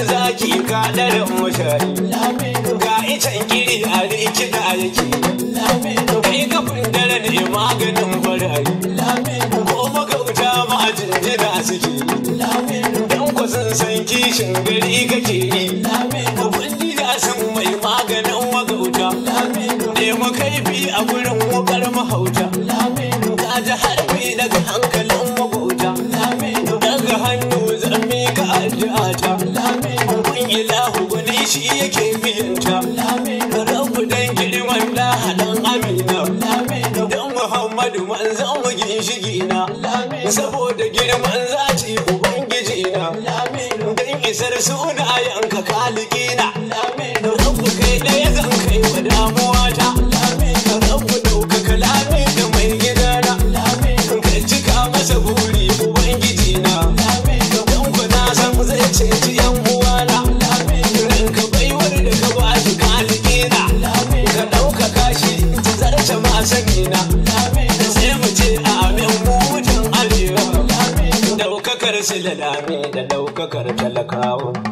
zaki ka daren mashayi ga icen kiri a riki da yake kai kafin dare ne maganin barayi ko magauta ma a jinjina suke dan ku sun san kishin gari kake yi kundi da sun mai maganin magauta nemi kaifi a gurin wukar mahauta ka ji harbi daga hankalin magauta daga hannu zan mika addu'ata kun ilahu gwani shi yake biyanta rabu dan girman da hadan amina dan muhammadu manzan mu ginshigi na saboda girman zaci ubangiji na dan isar sunayenka kalikina rabu kai ɗaya zan kai wa damuwa ta rabu ɗauka kalami da mai gidana ka cika masa buri ubangiji na dan ku na san zai ceci yan uwana ranka baiwar da ka ba shi kalikina ka ɗauka kashi ta zarce masanina sai mu ce amin mu mutan arewa daukakar su da dame da daukakar talakawa